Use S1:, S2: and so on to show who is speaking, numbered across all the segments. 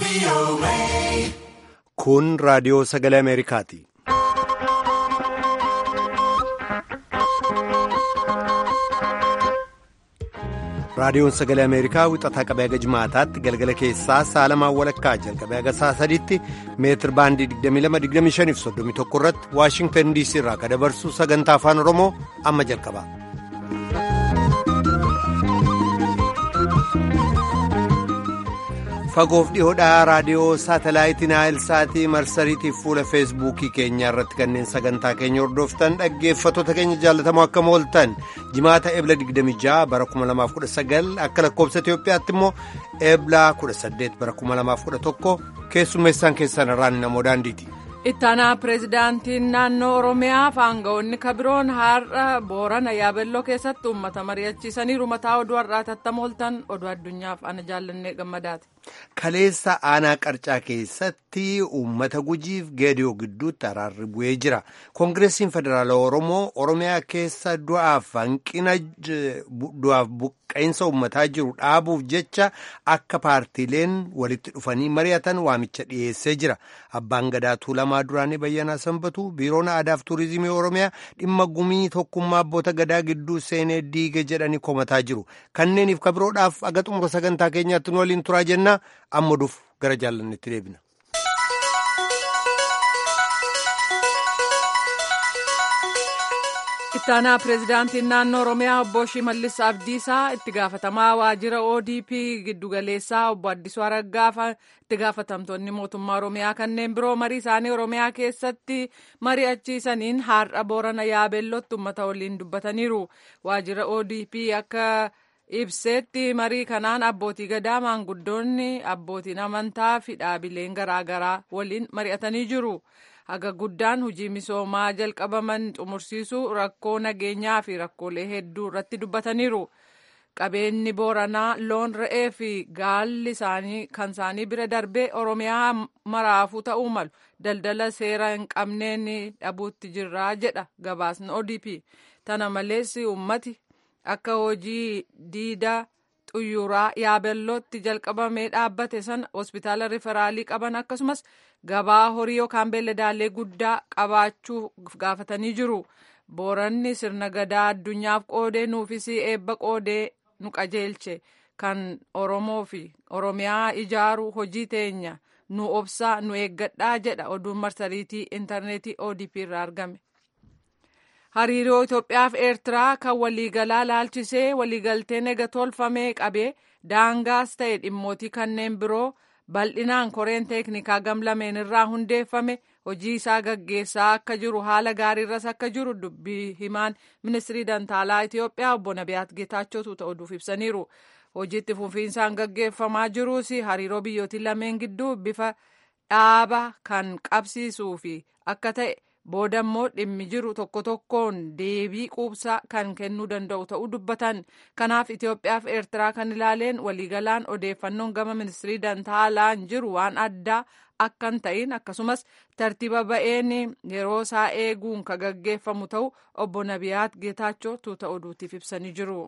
S1: Kun raadiyoo sagalee Ameerikaati. Raadiyoon sagalee Ameerikaa wixataa qabee haga jimaataatti galgala keessaa saalamaan walakkaa jalqabee haga saa sadiitti meetir baandii 22-25 fi 31 irratti Waashingtan DC irraa kan dabarsu sagantaa afaan Oromoo amma jalqaba. Fagoof dhiyoodhaa raadiyoo saatalaayitii Naayilsaatii marsariitiif fuula feesbuukii keenyaa irratti kanneen sagantaa keenya hordoftan dhaggeeffattoota keenya jaallatamoo akkam ooltan jimaata ebla 26 bara 2019 akka lakkoobsa Itoophiyaatti immoo ebla 18 bara 2011 keessummeessaan keessan irraan namoo daandiiti.
S2: ittaanaa pireezidaantiin naannoo oromiyaa fi aangawoonni kabiroon har'a boorana yaabelloo keessatti uummata mari'achiisaniiru mataa oduu har'aa tattamooltan oduu addunyaaf ana jaallannee gammadaati.
S1: kaleessa aanaa qarcaa keessatti uummata gujiif geediyoo gidduutti araarri bu'ee jira koongireesiin federaala oromoo oromiyaa keessa du'aaf hanqina du'aaf buqqeensa uummataa jiru dhaabuuf jecha akka paartiileen walitti dhufanii mari'atan waamicha dhiyeessee jira abbaan gadaa tuulamaa duraanii bayyanaa sanbatu biiroon aadaaf tuurizimii oromiyaa dhimma gumii tokkummaa abboota gadaa gidduu seenee diige jedhanii komataa jiru kanneeniif kabiroodhaaf aga xumura sagantaa keenyaatti nu waliin turaa jenna. amma duuf gara jaallannetti deebina.
S2: ittaanaa pireezidaantiin naannoo oromiyaa obbo shimallis abdiisaa itti gaafatamaa waajjira odp giddugaleessaa obbo addisuu araggaa itti gaafatamtoonni mootummaa oromiyaa kanneen biroo marii isaanii oromiyaa keessatti mari'achiisaniin har'a boorana yaabellootti uummata waliin dubbataniiru waajjira odp akka. ibseetti marii kanaan abbootii gadaa maanguddoonni abbootiin amantaa fi dhaabileen garaagaraa waliin mari'atanii jiru haga guddaan hojii misoomaa jalqabaman xumursiisuu rakkoo nageenyaa fi rakkoolee hedduu irratti dubbataniiru qabeenyi booranaa loon re'ee fi gaalli isaanii kan isaanii bira darbee oromiyaa maraafuu ta'uu malu daldala seera hin qabneen dhabuutti jirraa jedha gabaasni odp tana malees ummati. akka hojii diida xuyyuraa yaabellootti jalqabamee dhaabbate sana hospitaala riferaalii qaban akkasumas gabaa horii yookaan beelladaalee guddaa qabaachuu gaafatanii jiru booranni sirna gadaa addunyaaf qoodee nuufis eebba qoodee nu qajeelche kan oromoo fi oromiyaa ijaaru hojii teenya nu obsaa nu eeggadhaa jedha oduun marsariitii intarneetii odp irraa argame. hariiroo Itoophiyaa fi Eertiraa kan waliigalaa laalchisee waliigalteen ega tolfamee qabee daangaas ta'e dhimmootii kanneen biroo bal'inaan koreen teeknikaa gamlameen irraa hundeeffame hojii isaa gaggeessaa akka jiru haala gaariirras akka jiru dubbii himaan ministirii dantaalaa Itoophiyaa obbo Nabiyaat Geetaachootu ta'uuf ibsaniiru. hojiitti fufiinsaan gaggeeffamaa jiruus hariiroo biyyootii lameen gidduu bifa dhaaba kan qabsiisuu fi akka ta'e. booda immoo dhimmi jiru tokko tokkoon deebii quubsaa kan kennuu danda'u ta'uu dubbatan kanaaf Itoophiyaa fi Eertiraa kan ilaaleen waliigalaan odeeffannoon gama ministirii dantaalaan jiru waan addaa akka hin ta'in akkasumas tartiiba ba'een yeroo isaa eeguun kan gaggeeffamu ta'u obbo Nabiyaat Geetaachoo tuuta oduutiif ibsanii jiru.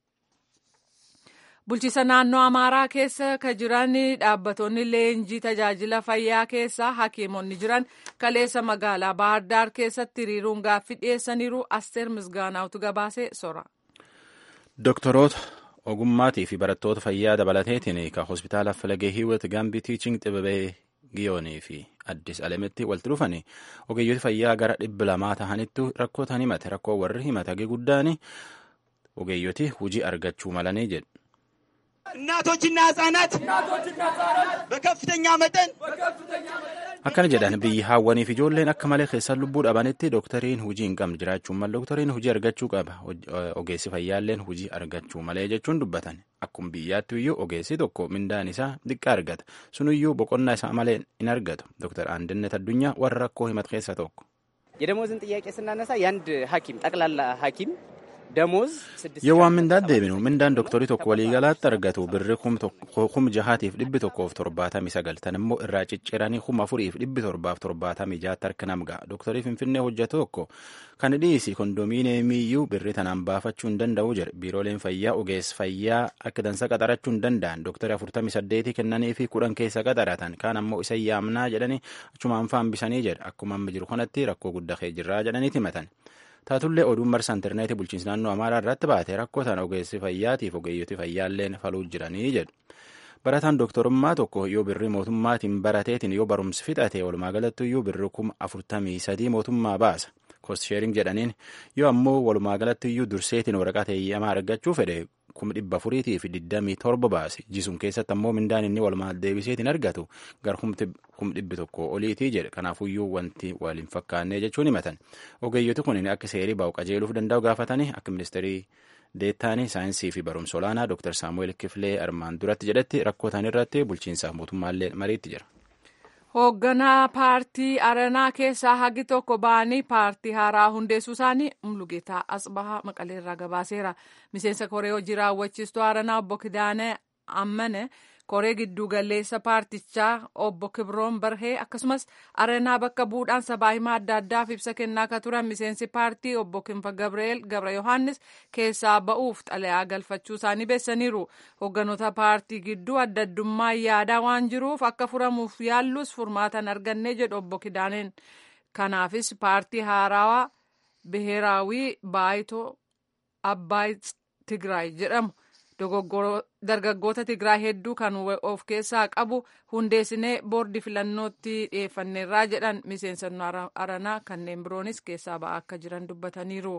S2: bulchiisa naannoo amaaraa keessa ka jiran dhaabbattoonni leenjii tajaajila fayyaa keessa hakiimonni jiran kaleessa magaalaa baahirdaar keessatti hiriiruun gaaffii dhiyeessaniiru asteer misgaanaawtu gabaasee sora.
S3: doktoroota ogummaatii fi barattoota fayyaa dabalateetiin kan hospitaala falagee hiiwat gaambii tiiching xibabee giyoonii fi addis alametti walitti dhufanii ogeeyyoota fayyaa gara dhibba lamaa ta'anittu rakkootaan himate rakkoo warri himate hagee guddaan ogeeyyoti hujii argachuu malanii jedhu.
S4: እናቶችና ህጻናት በከፍተኛ መጠን
S3: akkana jedhan biyyi haawwaniif ijoolleen akka malee keessan lubbuu dhabanitti dooktariin hujii hin qabne jiraachuun malee dooktariin hujii argachuu qaba ogeessi fayyaalleen hujii argachuu malee jechuun dubbatan akkuma biyyaatti iyyuu ogeessi tokko mindaan isaa xiqqaa argata sunuyyuu boqonnaa isaa malee hin argatu dooktar Andinet Addunyaa warra rakkoo himate keessaa tokko.
S5: የደሞዝን ጥያቄ ስናነሳ የአንድ ሐኪም ጠቅላላ ሐኪም ደሞዝ
S3: yoo waan mindaan deebinu mindaan dooktarii tokko waliigalaatti argatu birri kum jahaatiif dhibbi tokkoof torbaatamii sagal tan immoo irraa cicciranii kum afuriif dhibbi torbaaf torbaatamii jaatti harka namga dooktarii finfinnee hojjetu tokko kan dhiisi kondominiyeemiyyuu birri tanaan baafachuu hin danda'u jedhe biirooleen fayyaa ogeessa fayyaa akka dansa qaxarachuu hin danda'an dooktarii afurtamii saddeetii kennanii fi kudhan keessa qaxaratan kaan ammoo isa yaamnaa jedhanii achumaan faambisanii jedhe akkuma amma jiru kanatti rakkoo guddaa kee jirraa jedhanii himatan. taatullee oduun marsa intarneetii bulchiinsa naannoo amaaraa irratti baate rakkoo sana ogeessi fayyaatiif ogeeyyoti fayyaalleen faluu jiranii jedhu barataan dooktorummaa tokko yoo birrii mootummaatiin barateetiin yoo barumsi fixate walumaa galatti iyyuu birri kuma afurtamii sadii mootummaa baasa kostsheering jedhaniin yoo ammoo walumaa galatti iyyuu durseetiin waraqaa eeyyamaa argachuu fedhe kuma dhibba afuriitii fi digdamii torba baase jisuun keessatti ammoo mindaan inni walumaa deebiseetiin argatu gar kum dhibbi tokko oliitii jedhe kanaafuyyuu wanti waliin fakkaannee jechuun himatan ogeeyyoti kun akka seerii baa'u qajeeluuf danda'u gaafatanii akka ministeerii deettaanii saayinsii fi barumsa olaanaa dooktar saamu'eel kifilee armaan duratti jedhetti rakkoo ta'an irratti bulchiinsaaf mootummaallee mariitti jira.
S2: hoogganaa paartii aranaa keessaa hagi tokko ba'anii paartii haaraa hundeessuu isaanii mulugeetaa asbahaa maqaleerraa gabaaseera miseensa koree hojii raawwachiistuu aranaa obbo kidaane ammane koree gidduu galeessa paartichaa obbo kibroon barhee akkasumas aranaa bakka buudhaan sabaa himaa adda addaaf ibsa kennaa akka turan miseensi paartii obbo kinfa gabri'eel gabra yohaannis keessaa ba'uuf xalayaa galfachuu isaanii beessaniiru hoogganoota paartii gidduu adda addummaa yaadaa waan jiruuf akka furamuuf yaallus furmaatan argannee jedhu obbo kidaaneen kanaafis paartii haarawaa biheeraawii baayitoo abbaay tigraay jedhamu dargaggoota tigraay hedduu kan of keessaa qabu hundeessinee boordi filannootti dhiyeeffanneerraa jedhan miseensonni aranaa kanneen biroonis keessaa ba'aa akka jiran dubbataniiru.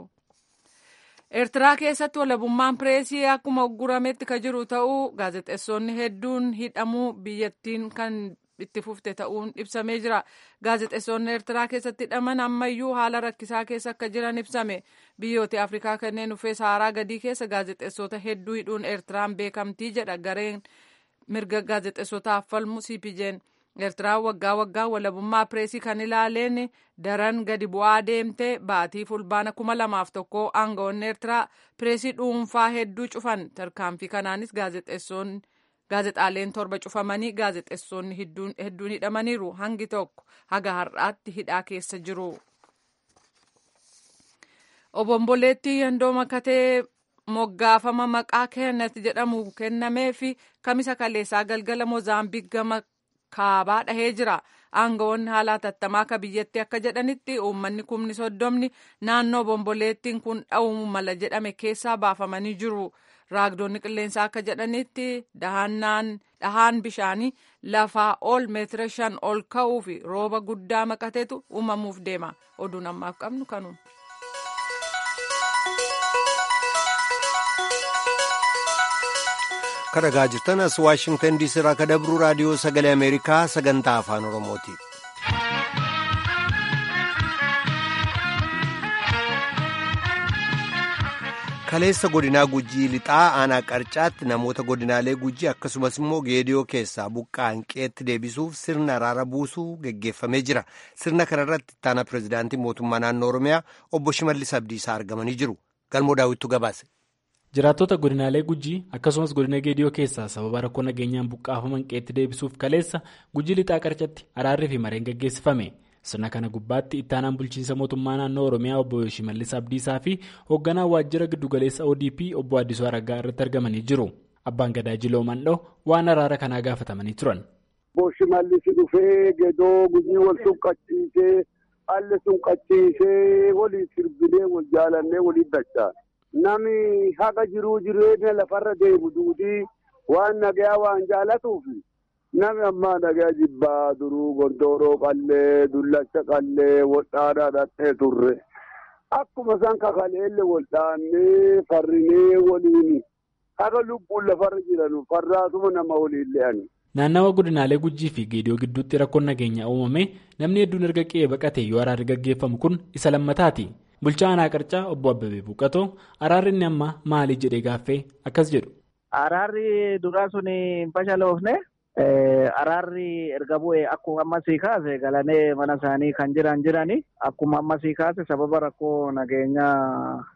S2: eertiraa keessatti walabummaan pireesii akkuma uggurametti ka jiru ta'uu gaazexeessonni hedduun hidhamuu biyyattiin kan itti fufte ta'uun ibsamee jira gaazexeessonni eertiraa keessatti hidhaman ammayyuu haala rakkisaa keessa akka jiran ibsame biyyoota afrikaa kanneen dhufee saaraa gadii keessa gaazexeessota hedduu hidhuun eertiraan beekamtii jedha gareen mirga gaazexeessotaaf falmu cpjn eertiraan waggaa waggaa walabummaa pireesii kan ilaaleen daran gadi bu'aa deemte baatii fulbaana kuma lamaaf tokko aangawoonni eertiraa pireesii dhuunfaa hedduu cufan tarkaanfii kanaanis gaazexeessonni gaazexaaleen torba cufamanii gaazexeessonni hedduun hidhamaniiru hangi tokko haga har'aatti hidhaa keessa jiru. obomboleettii yandoo makatee moggaafama maqaa kennet jedhamu kennamee fi kamisa kaleessaa galgala moozaambiik gama kaabaa dhahee jira. aangawoonni haala hatattamaa akka biyyatti akka jedhanitti uummanni kumni soddomni naannoo bomboleettiin kun dha'uu mala jedhame keessaa baafamanii jiru. raagdoonni qilleensaa akka jedhanitti dhahaan bishaanii lafaa ol meetira shan ol ka'uu fi rooba guddaa maqateetu uumamuuf deema oduun ammaaf qabnu kanuun.
S1: kadhagaa jirtan as waashingtan diisii irraa kadabruu raadiyoo sagalee ameerikaa sagantaa afaan oromooti. kaleessa godinaa gujii lixaa aanaa qarcaatti namoota godinaalee gujii akkasumas immoo geediyoo keessaa buqqaan qeetti deebisuuf sirna araara buusuu geggeeffamee jira sirna kanarratti ittaana pirezidaantii mootummaa naannoo oromiyaa obbo shimallis abdiisaa argamanii jiru galmoo daawwittu gabaase.
S6: jiraattota godinaalee gujii akkasumas godina geediyoo keessaa sababa rakkoo nageenyaan buqqaafaman qeetti deebisuuf kaleessa gujii lixaa qarcatti araarrii fi mareen geggeessifame. sirna kana gubbaatti ittaanaan bulchiinsa mootummaa naannoo oromiyaa obbo shimallis abdiisaa fi hoogganaa waajjira giddugaleessa odp obbo addisuu araggaa irratti argamanii jiru abbaan gadaa jiloo mandhoo waan araara kanaa gaafatamanii turan.
S7: obbo shimallis dhufee gedoo gujii wal sunqachiisee haalli sunqachiisee walii sirbilee wal jaalannee walii dachaa nami haqa jiruu jireenya lafarra deemu duudii waan nagayaa waan jaalatuufi. Nami ammaa nagaa jibbaa duruu gondooroo qallee dullacha qallee waldhaadhaa dhadhee turre akkuma isaan kakaleelle waldhaannee farrinee waliin haga lubbuun lafarra jiran farraasuma nama waliin le'ani.
S6: Naannawa godinaalee gujii fi geediyoo gidduutti rakkoon nageenyaa uumame namni hedduun erga qe'ee baqatee yoo araarri gaggeeffamu kun isa lammataati. Bulchaa aanaa qarcaa obbo Abbabee Buuqatoo araarri inni amma maali jedhee gaaffee akkas jedhu.
S5: Araarri duraa sun hin fashaloofne. Araarri erga bu'e akkuma ammasii kaase galanee mana isaanii kan jiran jirani akkuma ammasii kaase sababa rakkoo nageenyaa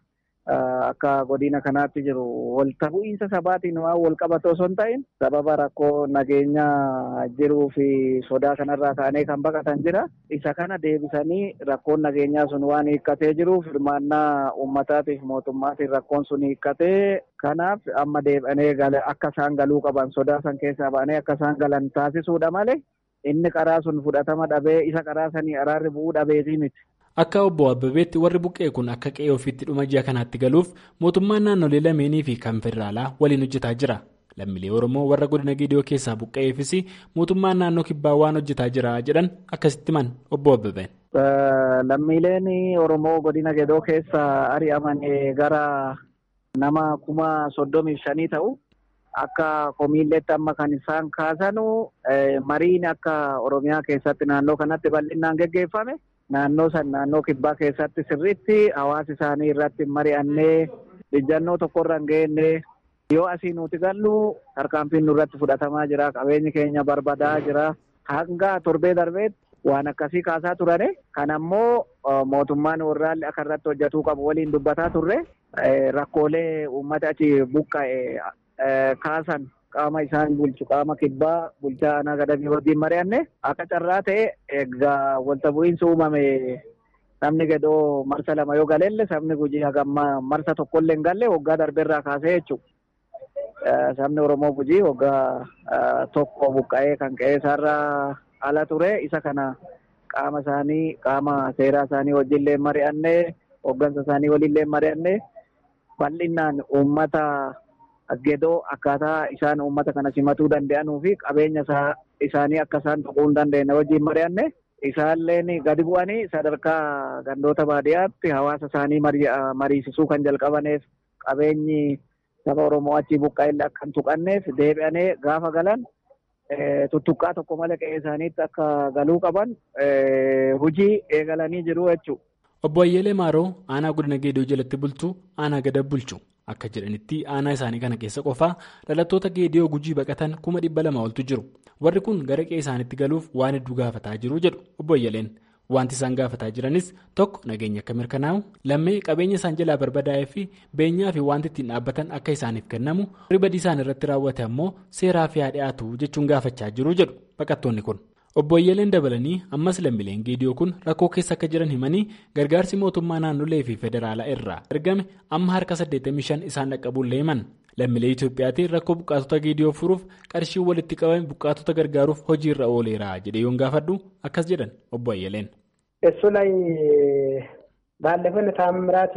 S5: akka godina kanaatti jiru walta bu'iinsa sabaatiin waan wal qabatu osoo hin ta'in sababa rakkoo nageenya jiruu fi sodaa kanarraa ka'anii kan baqatan jira. Isa kana deebisanii rakkoon nageenyaa sun waan hiikkatee jiruuf hirmaannaa uummataatiif mootummaatiin rakkoon sun hiikkatee kanaaf amma deebi'anii akka isaan galuu qaban sodaa san keessaa ba'anii akka isaan galan taasisuudha malee inni karaa sun fudhatama dhabee isa karaa sanii araarri bu'uu dhabeetii miti.
S6: Akka obbo Abbabeetti warri buqqee kun akka qe'ee ofiitti dhuma ji'a kanaatti galuuf mootummaan naannolee lameenii fi kan federaalaa waliin hojjetaa jira. Lammiilee Oromoo warra godina Geediyoo keessaa buqqa'eefis mootummaan naannoo kibbaa waan hojjetaa jira jedhan akkasitti himan obbo Abbabeen.
S5: Lammiileen Oromoo godina Geedoo keessaa ari'aman gara nama kuma soddomii shanii ta'u. Akka komiilleetti amma kan isaan kaasanu mariin akka Oromiyaa keessatti naannoo kanatti bal'inaan geggeeffame. Naannoo san naannoo kibbaa keessatti sirriitti hawaasa isaanii irratti mari'annee ijjannoo tokkorra hin geenne yoo asii nuti gallu tarkaanfiin nurratti fudhatamaa jira qabeenyi keenya barbadaa jira hanga torbee darbeetti waan akkasii kaasaa turane kan ammoo mootummaan warraallee akka irratti hojjetuu qabu waliin dubbataa turre rakkoolee uummata achi buqqa'e kaasan. qaama isaan bulchu qaama kibbaa bulchaa aanaa gadamii wajjin mari'anne akka carraa ta'e egaa walta bu'iinsa uumame sabni gadoo marsa lama yoo galeelle sabni gujii hagamma marsa tokkollee hin galle waggaa darbeerraa kaasee jechuudha. Sabni Oromoo gujii waggaa tokko buqqa'ee kan qe'ee isaarraa ala ture isa kana qaama isaanii qaama seeraa isaanii wajjinlee mari'anne hooggansa isaanii waliinlee mari'anne bal'inaan uummata. Gedoo akkaataa isaan uummata kana simatuu danda'anuu fi qabeenya isaanii akka isaan tuquu hin dandeenye wajjin mari'anne isaalleen gadi bu'anii sadarkaa gandoota baadiyyaatti hawaasa isaanii mariisisuu kan jalqabaneef qabeenyi saba Oromoo achi buqqa'ellee akka hin tuqanneef deebi'anii gaafa galan tuttuqqaa tokko malee qe'ee isaaniitti akka galuu qaban hojii eegalanii jiru jechuudha.
S6: Obbo Ayyeelee Maaroo aanaa godina Geedoo jalatti bultu aanaa gada bulchu. Akka jedhanitti aanaa isaanii kana keessa qofaa dhalattoota geediyoo gujii baqatan kuma dhibba lama oltu jiru. Warri kun gara qe'ee isaaniitti galuuf waan hedduu gaafataa jiru jedhu obbo Ayyaleen. Wanti isaan gaafataa jiranis tokko nageenya akka mirkanaa'u lammee qabeenya isaan jalaa barbadaa'ee fi beenyaa fi wanti ittiin dhaabbatan akka isaaniif kennamu ribadii isaan irratti raawwate ammoo seeraa fi haa dhiyaatu jechuun gaafachaa jiru jedhu baqattoonni kun. Obbo Ayyaleen dabalanii ammas lammiileen geediyoo kun rakkoo keessa akka jiran himanii gargaarsi mootummaa naannolee fi federaalaa irraa ergame amma harka 85 isaan dhaqqabuullee himan. Lammiilee Itoophiyaatiin rakkoo buqqaatota geediyoo furuuf qarshiin walitti qabame buqqaatota gargaaruuf hojii irra ooleera jedhee yoon gaafadhu akkas jedhan obbo Ayyaleen.
S8: እሱ ላይ ባለፈው ታምራት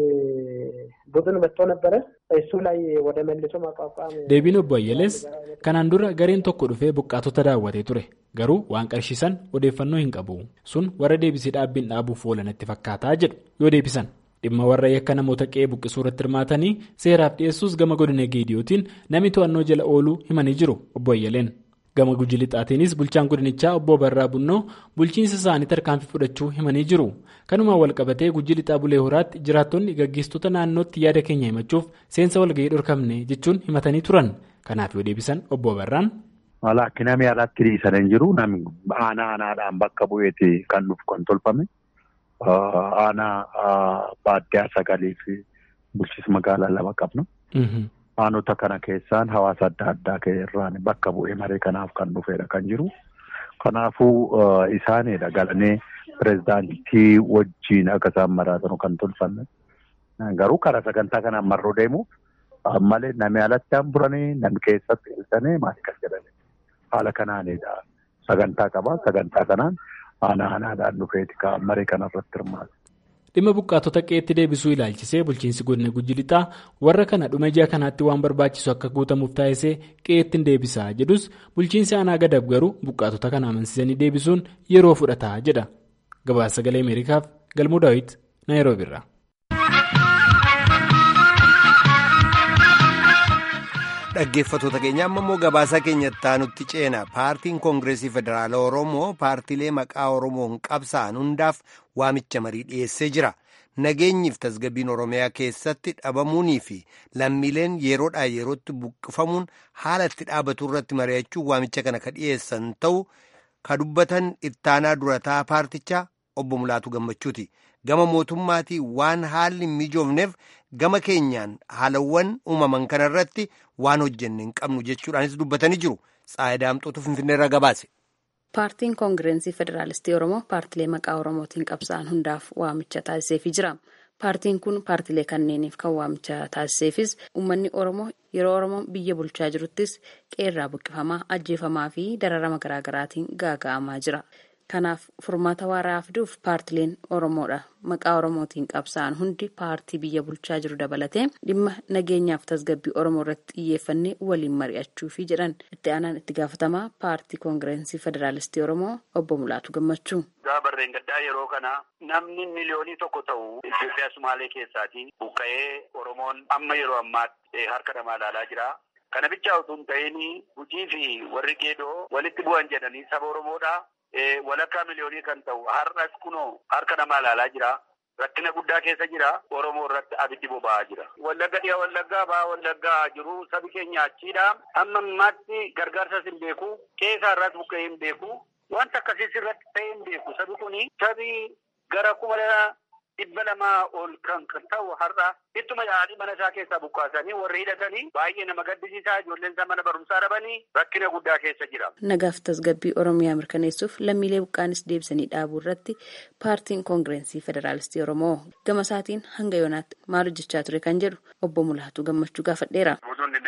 S8: ቡድን መጥቶ ነበረ እሱ ላይ ወደ መልሶ ማቋቋም
S6: deebiin obbo Ayyalees kanaan dura gareen tokko dhufee buqqaatota daawwatee ture garuu waan qarshiisan odeeffannoo hin qabu sun warra deebisee dhaabbiin dhaabuuf oolanatti fakkaataa jedhu yoo deebisan dhimma warra yakka namoota qe'ee buqqisuu irratti hirmaatanii seeraaf dhiyeessuus gama godina geediyootiin namni to'annoo jala ooluu himanii jiru obbo Ayyaleen. gama guji lixaatiinis bulchaan godinichaa obbo Barraa Bunnoo bulchiinsa isaanii tarkaanfii fudhachuu himanii jiru. Kanumaan walqabatee guji lixaa bulee horaatti jiraattonni gaggeessitoota naannootti yaada keenya himachuuf seensa walgahii dhorkamne jechuun himatanii turan. Kanaaf yoo deebisan obbo Barraan.
S9: Walakki namni alatti dhiisan hin jiru. Namni aanaa aanaadhaan bakka bu'eeti kan nuuf kan tolfame. Aanaa baadiyyaa sagalii fi bulchiinsa magaalaa lama qabna. Aanota kana keessaan hawaasa adda addaa irraan bakka bu'ee maree kanaaf kan dhufedha kan jiru. Kanaafuu isaanidha galanii pirezidaantii wajjin akka isaan maraatan kan tolfanne. Garuu karaa sagantaa kanaan marroo deemuuf malee namni alatti han buranii namni keessatti ilsanii maal kan jedhani. Haala kanaanidha. Sagantaa qaba. Sagantaa kanaan aanaa aanaadhaan dhufeeti kan maree kanarratti hirmaatu.
S6: dhimma buqqaatota qe'eetti deebisuu ilaalchisee bulchiinsi godina guji lixaa warra kana dhuma ji'a kanaatti waan barbaachisu akka guutamuuf taasisee qe'eetti deebisaa jedhus bulchiinsi aanaa gadab garuu buqqaatota kana amansiisanii deebisuun yeroo fudhataa jedha gabaasa sagalee ameerikaaf galmuu daawit naayiroobiirraa.
S1: dhaggeeffatoota keenya amma immoo gabaasaa keenyatti aanutti ceena paartiin koongireesii federaala oromoo paartiilee maqaa oromoon qabsa'an hundaaf waamicha marii dhiyeessee jira nageenyiif tasgabbiin oromiyaa keessatti dhabamuunii fi lammiileen yeroodhaa yerootti buqqifamuun haala itti dhaabatu irratti mari'achuun waamicha kana ka dhiyeessan ta'u ka dubbatan ittaanaa durataa paartichaa obbo Mulaatu Gammachuuti. Gama mootummaatii waan haalli hin mijoofneef gama keenyaan haalawwan uumaman kanarratti waan hojjenne hin qabnu jechuudhaanis dubbatanii jiru. Tsaayidaamxootu Finfinneerraa gabaase.
S10: Paartiin Koongireensii Federaalistii Oromoo paartilee maqaa Oromootiin qabsa'an hundaaf waamicha taasiseefii jira. Paartiin kun paartilee kanneeniif kan waamicha taasiseefis uummanni Oromoo yeroo Oromoon biyya bulchaa jiruttis qeerraa buqqifamaa, ajjeefamaa fi dararama garaagaraatiin gaaga'amaa jira. Kanaaf furmaata waaraa fiduuf paartileen Oromoodha. Maqaa Oromootiin qabsa'an hundi paartii biyya bulchaa jiru dabalatee dhimma nageenyaaf tasgabbii Oromoo irratti xiyyeeffannee waliin mari'achuufi jedhan itti aanaan itti gaafatamaa paartii koongireensii federaalistii Oromoo obbo Mulaatu Gammachuu.
S11: Barreen gaddaa yeroo kana namni miliyoonii tokko ta'u Itoophiyaa Sumaalee keessaatii buqqa'ee Oromoon amma yeroo ammaatti harka namaa ilaalaa jira. Kana bichaa utuu hin ta'in hojii fi warri geedoo walitti bu'an jedhanii saba Oromoodhaa. walakkaa miliyoonii kan ta'u har'as kunoo harka namaa ilaalaa jira. Rakkina guddaa keessa jira. Oromoo irratti abiddi boba'aa jira. Wallagga dhiyaa wallaggaa ba'aa wallaggaa jiru sabi keenya achiidha. Amma ammaatti gargaarsas hin beeku. Keessaa irratti buqqa'ee hin beeku. Wanta akkasiis irratti ta'ee hin beeku. Sabi kuni sabi gara kuma dhibba lamaa ol kan ta'u har'a ittuma yaa'anii mana isaa keessaa buqqaasanii warri hidhatanii baay'ee nama gaddisiisaa ijoolleen isaa mana barumsaa dhabanii rakkina guddaa keessa jira.
S10: Nagaaf tasgabbii Oromiyaa mirkaneessuuf lammiilee buqqaanis deebisanii dhaabuu irratti paartiin koongireensii federaalistii Oromoo gama isaatiin hanga yoonaatti maal hojjechaa ture kan jedhu obbo Mulaatu Gammachuu gaafadheera.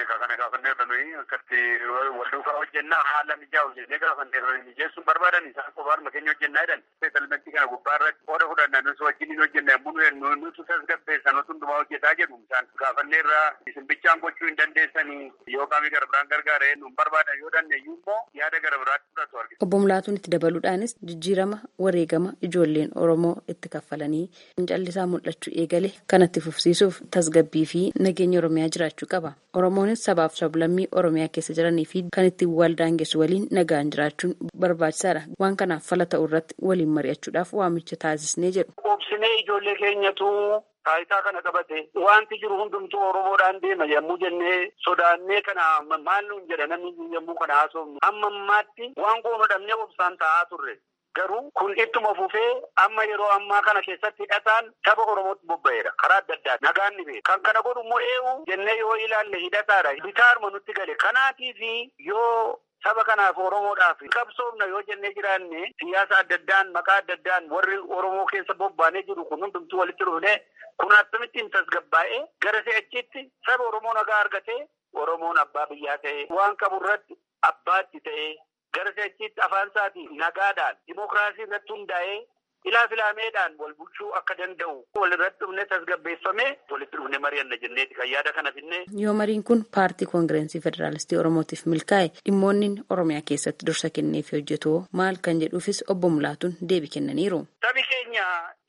S11: Walduukaa hojjennaa haala mijaa'u jennee gaafanneerra mijeessuun barbaadan isaan qofaaruma keenya hojjennaa jedhan seetalmentii kana gubbaa irratti qooda fudhannaa nus wajjin hojjennaa yommuu nutu tasgabbeessan otu hundumaa hojjetaa jedhu isaan gaafanneerra isin bichaan gochuu hin dandeessanii yoo qaamii gara biraan gargaaree nu barbaadan yoo dandeeyyu immoo yaada gara biraatti fudhatu argina.
S10: Obbo Mulaatuun itti dabaluudhaanis jijjiirama wareegama ijoolleen Oromoo itti kaffalanii fincallisaa mul'achuu eegale kanatti fufsiisuuf tasgabbii fi nageenya Oromiyaa jiraachuu qaba. Oromoonis sabaaf sablammii Oromiyaa keessa jiranii fi kan ittiin waldaangessu waliin nagaan jiraachuun barbaachisaadha. Waan kanaaf fala ta'u irratti waliin mari'achuudhaaf waamicha taasisnee jedhu.
S11: Obsinee ijoollee keenyatu taayitaa kana qabate wanti jiru hundumtuu Oromoodhaan deema yommuu jennee sodaannee kana maal nuun jedha namni yommuu kana haasofnu amma ammaatti waan goona dhabnee obsaan taa'aa turre. Garuu kun ittuma fufee amma yeroo ammaa kana keessatti hidhataan saba Oromootti bobba'eera. Karaa adda addaa nagaan ni beeka. Kan kana godhu immoo eenyu jennee yoo ilaalle hidhataadha. Bitaaruma nutti gale. Kanaatiif yoo saba kanaaf Oromoodhaaf qabsoofna yoo jennee jiraanne siyaasa adda addaan maqaa adda addaan warri Oromoo keessa bobbaanee jiru kun hundumtuu walitti dhufne kun akkamittiin tasgabbaa'ee gara si'achitti saba Oromoo nagaa argatee Oromoon abbaa biyyaa ta'ee waan qabu irratti abbaatti ta'ee gara si'achitti afaan isaatiin nagaadhaan dimookiraasii irratti hundaa'ee ilaa filaameedhaan wal bulchuu akka danda'u walirratti dhufne tasgabbeeffamee walitti dhufne mari'anna jenneeti kan yaada kana finne.
S10: Yoo mariin kun paartii koongireensii federaalistii Oromootiif milkaa'e dhimmoonni Oromiyaa keessatti dursa kenneef hojjetu maal kan jedhuufis obbo Mulaatuun deebii kennaniiru.
S11: Sabi keenya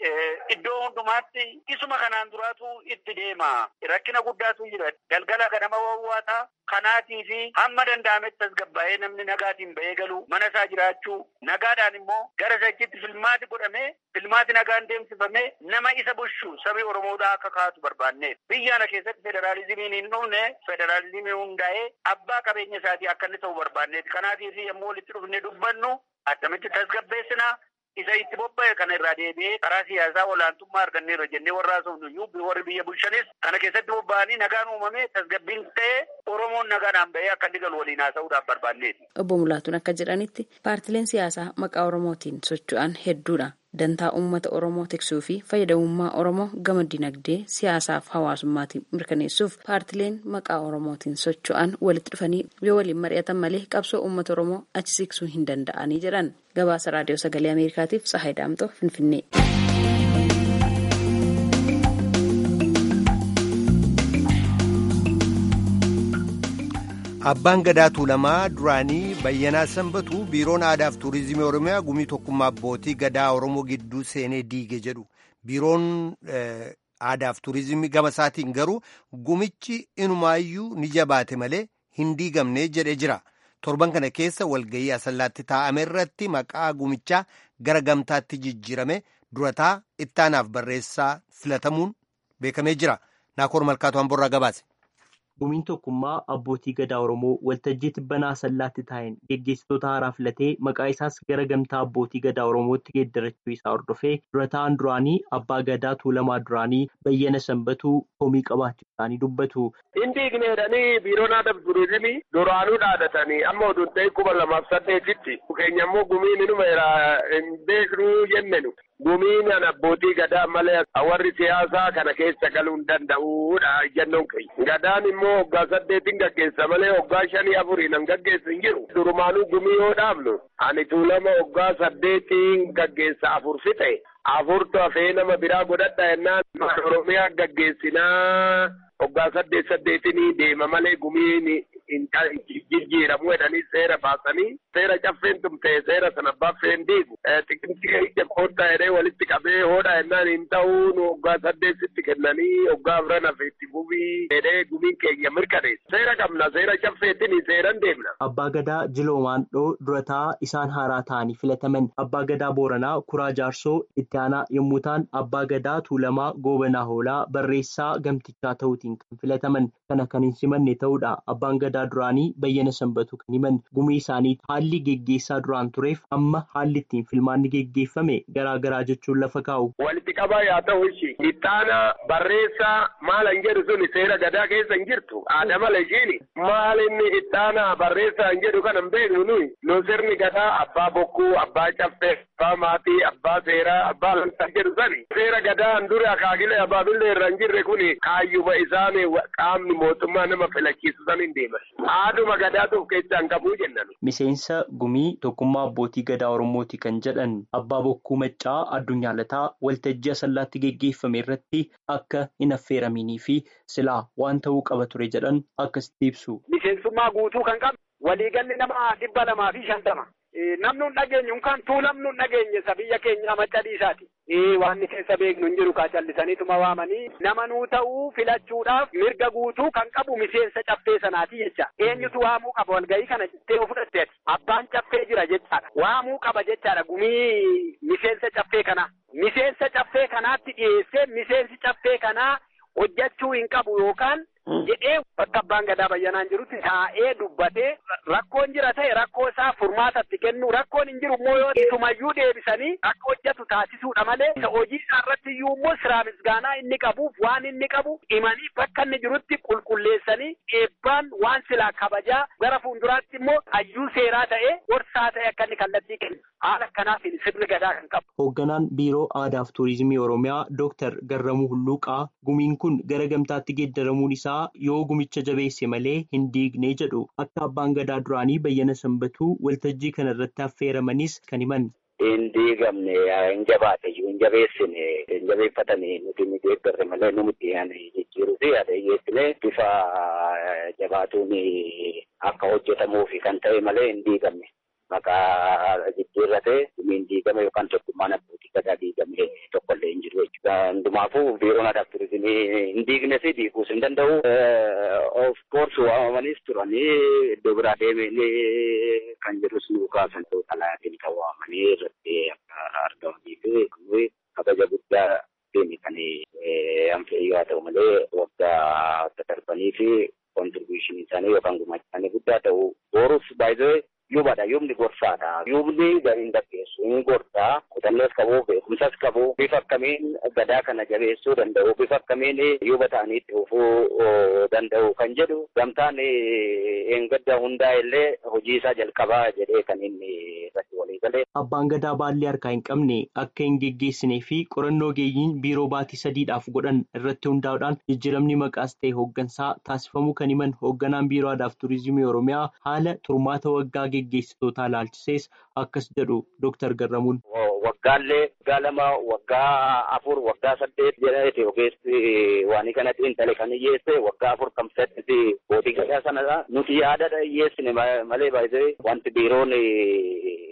S11: iddoo hundumaatti isuma kanaan duraatu itti deema. Rakkina guddaatu jira. Galgala ganama wawwaataa kanaatii fi hamma danda'ametti tasgabbaa'ee namni nagaatiin ba'ee galu mana isaa jiraachuu nagaadhaan immoo gara sachitti filmaati godhamee filmaati nagaan deemsifamee nama isa bushu sabi Oromoodhaa akka kaatu barbaanneef. Biyya kana keessatti federaalizimiin hin dhufne federaalizimii hundaa'ee abbaa qabeenya isaatii akka inni ta'u barbaanneef. Kanaatiif yommuu walitti dhufne dubbannu akkamitti tasgabbeessina. isa itti bobba'e kana irraa deebi'ee karaa siyaasaa olaantummaa arganneerra jennee warra haasofnu warri biyya bulchanis kana keessatti bobba'anii nagaan uumame tasgabbiin ta'ee Oromoon nagaadhaan ba'ee akka inni galu waliin haasa'uudhaaf barbaanneeti.
S10: Obbo Mulaatuun akka jedhanitti paartileen siyaasaa maqaa Oromootiin socho'an hedduudha. Dantaa uummata Oromoo tiksuu fi fayyadamummaa Oromoo gama dinagdee siyaasaaf hawaasummaatiin mirkaneessuuf paartileen maqaa Oromootiin socho'an walitti dhufanii yoo waliin mari'atan malee qabsoo uummata Oromoo achi siqsuu hin danda'anii jedhan. Gabaasa Raadiyoo Sagalee Ameerikaatiif Tsahaay Daamtoo Finfinnee.
S1: Abbaan Gadaa Tuulamaa duraanii Bayyanaa Sanbatu biiroon aadaa fi tuurizimii Oromiyaa gumii tokkummaa abbootii gadaa Oromoo gidduu seenee diige jedhu. Biiroon aadaa fi tuurizimii gama isaatiin garuu gumichi inumaayyuu ni jabaate malee hin diigamne jedhee jira. Torban kana keessa walgayii asallaatti taa'ame irratti maqaa gumichaa gara gamtaatti jijjiirame durataa ittaanaaf barreessaa filatamuun beekamee jira. Naakoor Malkaatu Hamborraa gabaase.
S12: gumiin tokkummaa abbootii gadaa oromoo waltajjii tibbanaa sallaatti taa'een geggeessitoota haaraa filatee maqaa isaas gara gamtaa abbootii gadaa oromootti geeddarachuu isaa hordofee dura ta'an duraanii abbaa gadaa tuulamaa duraanii bayyana sanbatuu komii qabaachuu isaanii dubbatu.
S13: Hindi igneedhanii biiroon aadaa fi turizimii duraanuu dhaadatanii amma oduun ta'e kuma lamaaf saddeetitti keenya immoo gumiin inuma hin beeknuu jennenu. Gumiin abbootii gadaa malee warri siyaasaa kana keessa galuu hin danda'uudha jennoon keenya. Gadaan immoo waggaa saddeetiin gaggeessa malee waggaa shanii afuriin hin gaggeessu hin jiru. Durumaanuu gumii yoo dhaabnu ani tuulama waggaa saddeetiin gaggeessa afur fixe. Afurtu hafee nama biraa godhadha jennaan Oromiyaa gaggeessinaa waggaa saddeet saddeetinii deema malee gumiin jijjiiramu jedhanii seera baasanii seera caffeen tumtee seera sana baffeen diigu xiqimtii ija koodhaa jedhee walitti qabee hoodha jennaan hin ta'uu nu waggaa saddeetitti kennanii waggaa afran hafeetti gubii jedhee gumiin keenya mirkaneessa seera qabna seera caffeetiin seeran deemna.
S12: Abbaa Gadaa Jiloomaandhoo durataa isaan haaraa ta'anii filataman Abbaa Gadaa Booranaa Kuraa Jaarsoo itti aanaa yommuu ta'an Abbaa Gadaa Tuulamaa Goobanaa Hoolaa barreessaa gamtichaa ta'uutiin kan filataman kana kan hin simanne ta'uudha. Abbaan Gadaa duraanii bayyana sanbatu kan himan gumii isaanii haalli geggeessaa duraan tureef amma haalli ittiin filmaanni geggeeffame garaagaraa jechuun lafa kaa'u.
S13: Walitti qabaa yaa ta'u ishii ittaana barreessaa maal hin jedhu suni seera gadaa keessa hin jirtu aada mala ishiini maal inni ittaana barreessaa hin jedhu kana hin beeknu nuyi nu sirni gadaa abbaa bokkuu abbaa caffee abbaa maatii abbaa seeraa abbaa lantaa jedhu sani seera gadaan dure akaakilee abaabillee irra hin jirre kuni kaayyuma isaanii qaamni mootummaa nama filachiisu san hin deeman. Haaduma gadaatuuf keessaa hin qabuu jennan.
S12: Miseensa gumii tokkummaa abbootii gadaa Oromooti kan jedhan abbaa bokkuu maccaa addunyaa lataa waltajjii asallaatti geggeeffame irratti akka hin affeeraminii fi silaa waan ta'uu qaba ture jedhan akkasitti ibsu.
S14: Miseensummaa guutuu kan qabu waliigalli nama dhibba lamaa fi shantama. Namni hin dhageenye yookaan tuulamni hin dhageenye isa biyya keenya macca dhiisaati. Waan keessa beeknu hin jiru kaa callisaniituma waamanii nama nuu ta'uu filachuudhaaf mirga guutuu kan qabu miseensa caffee sanaati jecha. Eenyutu waamuu qaba walgahii kana jettee fudhatte abbaan caffee jira jechaadha. Waamuu qaba jechaadha gumii miseensa caffee kanaa. Miseensa caffee kanaatti dhiyeessee miseensi caffee kanaa hojjechuu hin qabu yookaan jedhee bakka abbaan gadaa bayyanaan jirutti taa'ee dubbatee rakkoon jira ta'e rakkoo isaa furmaatatti kennu rakkoon hin jiru immoo yoo isumayyuu deebisanii akka hojjetu taasisuudha malee isa hojii isaa irratti iyyuu immoo siraa misgaanaa inni qabuuf waan inni qabu himanii bakka inni jirutti qulqulleessanii eebbaan waan silaa kabajaa gara fuulduraatti immoo hayyuu seeraa ta'e gorsaa ta'e akka inni kallattii kennu haala akkanaatiin sirni gadaa kan qabu.
S12: Hoogganaan Biiroo Aadaa fi Turizimii Oromiyaa Dooktar Garramuu Hulluuqaa gumiin kun gara gamtaatti geeddaramuun isaa yoo gumicha jabeesse malee hin diigne jedhu akka abbaan gadaa duraanii bayyana sanbatuu waltajjii kana irratti affeeramanis kan himan.
S15: Hin diigamne hin jabaate hin jabeessine hin jabeeffatanii nuti ni deeggarre malee numutti jijjiiruu fi haadha hiyyeessine bifa jabaatuun akka hojjetamuuf kan ta'e malee hin diigamne. Maqaa jijjiirrate hin diigame yookaan tokkummaan abbootii gadaa diigame tokkollee hin jiru jechuudha. Hundumaafuu biiroon aadaa fi turizimii hin diigne fi diiguus hin danda'u. Of course waamamanis turanii iddoo biraa deemee kan jedhus nu kaasan ta'uu xalayaatiin kan waamanii irratti akka argamanii fi kabaja guddaa deemi kan amfeeyyoo haa ta'u malee waggaa darbanii fi kontribuushinii isaanii yookaan gumaacha isaanii guddaa ta'u boruuf baay'ee yuubadha yuubni gorsaadha yuubni hin gaggeessu hin gorsaa kutannoos qabu beekumsas qabu bifa akkamiin gadaa kana jabeessuu danda'u bifa akkamiin yuuba ta'anii itti fufuu danda'u kan jedhu gamtaan eeggadda hundaa illee hojii isaa jalqabaa jedhee kan inni irratti walii galee.
S12: Abbaan gadaa baallee harkaa hin qabne akka hin geggeessinee fi qorannoo geeyyiin biiroo baatii sadiidhaaf godhan irratti hundaa'uudhaan jijjiiramni maqaas ta'e hooggansaa taasifamuu kan himan hoogganaan biiroo aadaa fi turizimii oromiyaa haala turmaata waggaa geggeessitootaa ilaalchisees akkas jedhu Dooktar Garramuun.
S15: Waggaallee waggaa lama waggaa afur waggaa saddeet jedhee ogeessi waan kana xiinxale kan hiyyeesse waggaa afur kam saddeeti bootii gadaa sanadha. Nuti yaada hiyyeessine malee baay'ee wanti biiroon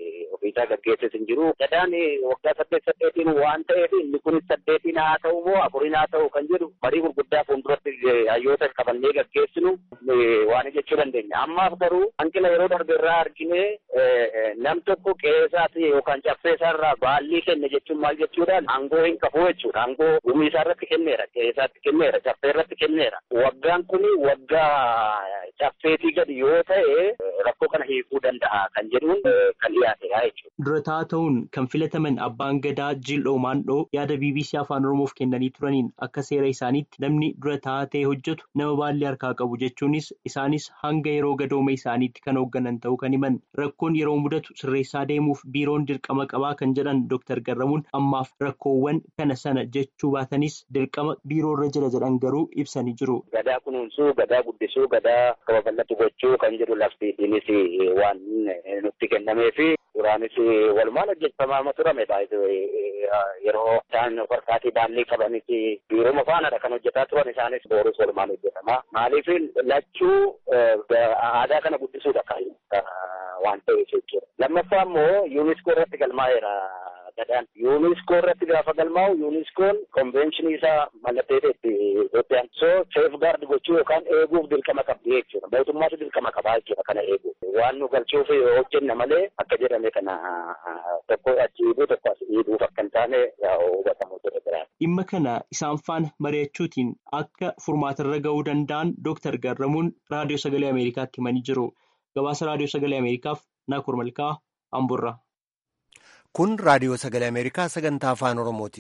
S15: ofiisaa gaggeesses hin jiru. Gadaan waggaa saddeet saddeetiin waan ta'eef inni kunis saddeetiin haa ta'u moo afuriin haa ta'u kan jedhu marii gurguddaa fuulduratti hayyoota qabannee gaggeessinu waan jechuu dandeenya. Ammaaf garuu hanqina yeroo darbe irraa argine nam tokko qe'eesaati yookaan caffeesaa irraa baallii kenne jechuun maal jechuudhaan aangoo hin qabu jechuudha. Aangoo gumii isaa irratti kenneera, qe'eesaatti kenneera, caffee irratti kenneera. Waggaan kuni waggaa caffeetii gadi yoo ta'e rakkoo kana hiikuu danda'a kan jedhuun kan dhiyaatedha jechuudha.
S12: Durataa ta'uun kan filataman abbaan gadaa Jildhoo Maandhoo yaada BBC Afaan Oromoof kennanii turaniin akka seera isaaniitti namni durataa ta'ee hojjetu nama baallii harkaa qabu jechuunis isaanis hanga yeroo gadooma isaaniitti kan hoogganan ta'uu kan himan rakkoon yeroo mudatu sirreessaa deemuuf biiroon dirqama qabaa kan jedhan Dr. Garramuun ammaaf rakkoowwan kana sana jechuu baatanis dirqama biiroo irra jira jedhan garuu ibsanii jiru.
S15: Gadaa kunuunsuu, gadaa guddisuu, gadaa babal'atu gochuu kan jedhu laftiinis waan nutti kennamee fi duraanis walumaan hojjetamaa turame yeroo isaan warqaatii baallii qabanitti biiroo faanadha kan hojjetaa turan isaanis boorus walumaan hojjetama. Maaliif lachuu aadaa kana guddisuudha kan waan ta'eef jechuudha. Lammaffaa immoo yuuniskoo irratti galmaa'eera. gadaan yuuniskoo irratti gaafa galmaa'u yuuniskoon konvenshinii isaa mallatteeteetti Itoophiyaan soo seef gaard gochuu yookaan eeguuf dirqama qabdi jechuudha mootummaatu dirqama qabaa jechuudha kana eeguuf waan nu galchuuf hojjenna malee akka jedhame kana tokko achi dhiibuu tokko as dhiibuuf akka hin taane hubatamu ture biraati.
S12: Dhimma kana isaan faana mari'achuutiin akka furmaatarra ga'uu danda'an Dooktar Garramuun Raadiyoo Sagalee Ameerikaatti himanii jiru. Gabaasa Raadiyoo Sagalee Ameerikaaf Naakur Malkaa Amburraa.
S1: Kun raadiyoo sagalee Ameerikaa sagantaa afaan Oromooti.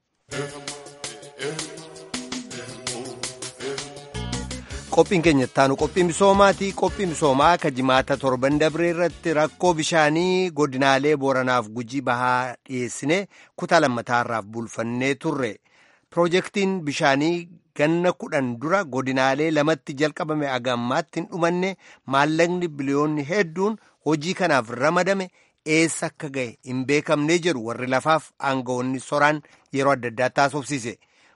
S1: Qophiin keenya ittaanu qophii misoomaati. Qophii misoomaa akka jimaata torban dabree irratti rakkoo bishaanii godinaalee Booranaaf Gujii bahaa dhiyeessine kutaa lammataarraaf bulfannee turre. Piroojeektiin bishaanii ganna kudhan dura godinaalee lamatti jalqabame agammaatti hin dhumanne maallaqni biliyoonni hedduun hojii kanaaf ramadame. eessa akka ga'e hin beekamnee jedhu warri lafaaf aangawoonni soraan yeroo adda addaa taasofsiise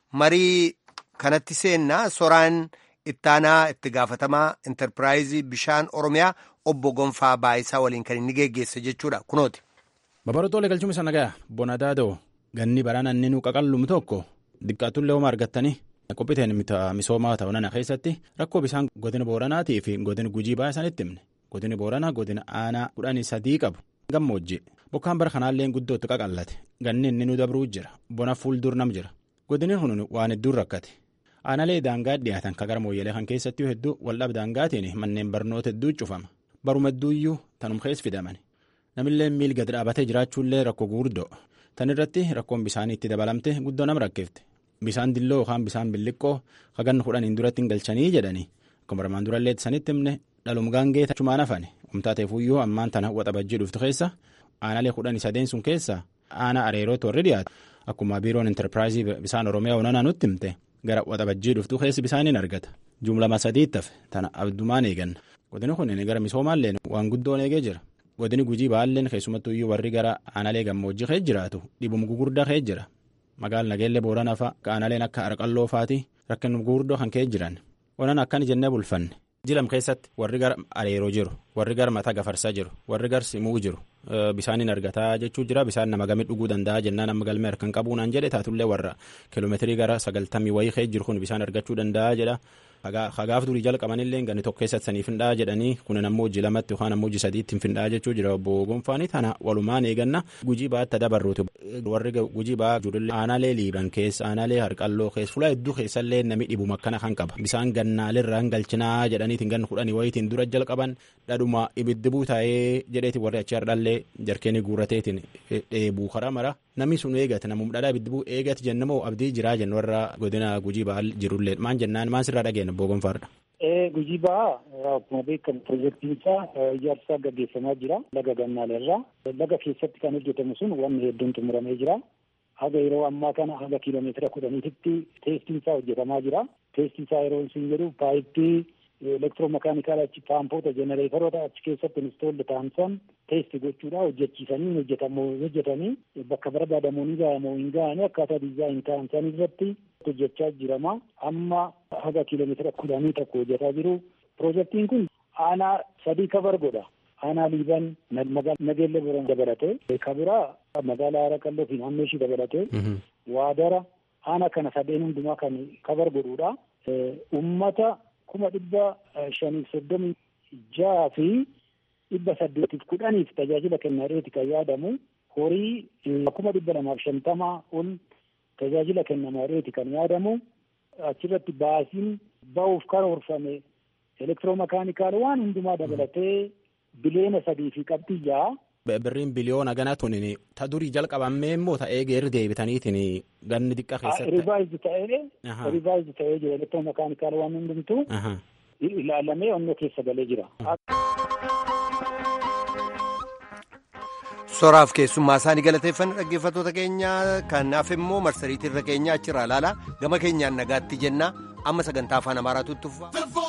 S1: marii kanatti seennaa soraan ittaanaa itti gaafatamaa intarpiraayizii bishaan oromiyaa obbo Gonfaa Baayisaa waliin kan inni geggeesse jechuudha kunooti.
S3: Babarootoo galchuun isa nagaa bonadaadoo ganni baraan inni nu qaqallum tokko diqqaatullee hooma argattanii qophiiteen misoomaa ta'uunana keessatti rakkoo bishaan godina booranaatii fi godina gujii baay'isanitti himne godini booranaa godina aanaa kudhanii sadii qabu. gammoojji bokkaan bara kanaallee guddootti qaqallate ganni inni nu dabruu jira bona fuuldur nam jira godini kun waan hedduun rakkate aanalee daangaa dhiyaatan ka gara mooyyalee kan keessatti hedduu waldhab daangaatiin manneen barnoota hedduu cufama baruma hedduuyyuu tanum keessa fidaman namillee miil gad dhaabatee jiraachuullee rakkoo guurdoo tan irratti rakkoon bishaanii itti dabalamte guddoo nam rakkeefte bishaan dilloo yookaan bishaan billiqqoo haganna kudhaniin duratti hin galchanii jedhanii akkuma armaan durallee sanitti himne dhalum gaangee tachumaan hafane umtaateefuyyuu ammaan tana waxabajjii dhuftu keessa aanalee kudhanii sadeen sun keessa aanaa areerootu warri dhiyaatu akkuma biiroon intarpiraayizii bishaan oromiyaa onanaa nutti himte gara waxabajjii dhuftu keessi bishaaniin argata jumlama sadiitti hafe tana abdumaan eeganna godini kun gara misoomaalleen waan guddoon eegee jira godini gujii baalleen keessumattuyyuu warri gara aanalee gammoojjii keessa jiraatu dhibum gugurdaa keessa jira magaal nageellee booranaa fa'a aanaleen akka arqalloo faati rakkin gugurdoo kan keessa jiran onan akkan jennee bulfanne jilam keessatti warri gara areeroo jiru warri gara mataa gafarsaa jiru warri gara simuu jiru bishaaniin argataa jechuu jira bishaan nama gamii dhuguu danda'a jennaan amma galmee harkaan qabuunaan jedhe taatullee warra kiiloomeetirii gara sagaltamii wayii keessa jiru kun bishaan argachuu danda'a jedha hagaaf durii jalqabanillee ganni tokko keessatti saniif hindhaa jedhanii kun ammoo hojii lamatti yookaan ammoo hojii sadiitti hin findhaa jechuu jira obbo Gonfaanii tana walumaan eeganna gujii baatti dabarruuti warri gujii baa jirullee aanaalee liiban keessa aanaalee harqalloo keessa fuula hedduu keessallee nami dhibuma akkana kan qaba bisaan gannaalirraa hin galchinaa jedhaniitiin ganna kudhanii wayitiin dura jalqaban dhadhuma ibiddi buutaa'ee jedheeti warri achi hardhallee jarkeenii guurateetiin dheebuu karaa mara namni sun eegate namum dhadhaa ibiddi buu eegate jennamoo abdii jiraa jennu warra godina gujii baa jirullee maan jennaan maan sirraa dhageenya obbo Gonfaadha.
S16: Gujii ba'aa akkuma beekamu piroojeektiin isaa ijaarsa gaggeeffamaa jira laga gannaalerraa laga keessatti kan hojjetamu sun wanni hedduun xumuramee jira haga yeroo ammaa kana haga kiiloomeetira kudhaniititti teestiin isaa hojjetamaa jira teestiin isaa yeroo isin jedhu paayippii elektiroomakaanikaala achi paampoota jenereetaroota achi keessatti instoolli taansan teesti gochuudha hojjechiisanii hojjetamoo hojjetanii bakka barbaadamoo ni ga'amoo hin ga'anii akkaataa diizaayin taansan irratti hojjechaa jirama amma haga kiiloomeetira kudhanii tokko hojjetaa jiru piroojeektiin kun aanaa sadii kabar godha aanaa liiban nageelle boron dabalatee kabiraa magaalaa Haraqalloo fi naannoo ishii dabalatee waadara aanaa kana sadeen hundumaa kan kabar godhuudha. Uummata kuma dhibba shaniif soddomii jaha fi dhibba saddeetiif kudhaniif tajaajila kennaadheeti kan yaadamu horii kuma dhibba lamaaf shantamaa ol tajaajila kennamaadheeti kan yaadamu achirratti baasiin ba'uuf karoorfame elektiroomakaanikaal waan hundumaa dabalatee biliyoona sadii fi qabxii ja'a.
S3: Birriin biliyoona gana tunin ta durii jalqabamee immoo ta'ee geerri deebitaniitiin ganni xiqqaa keessatti.
S16: Rivaayizd ta'ee rivaayizd ta'ee jira elektiroomakaanikaal waan hundumtuu ilaalamee onnoo keessa galee jira.
S1: soraaf keessummaa isaanii galateeffanna dhaggeeffattoota keenya kanaaf immoo marsariitii irra keenya achirraa ilaala gama keenyaan nagaatti jenna amma sagantaa afaan amaaraatu itti fufa.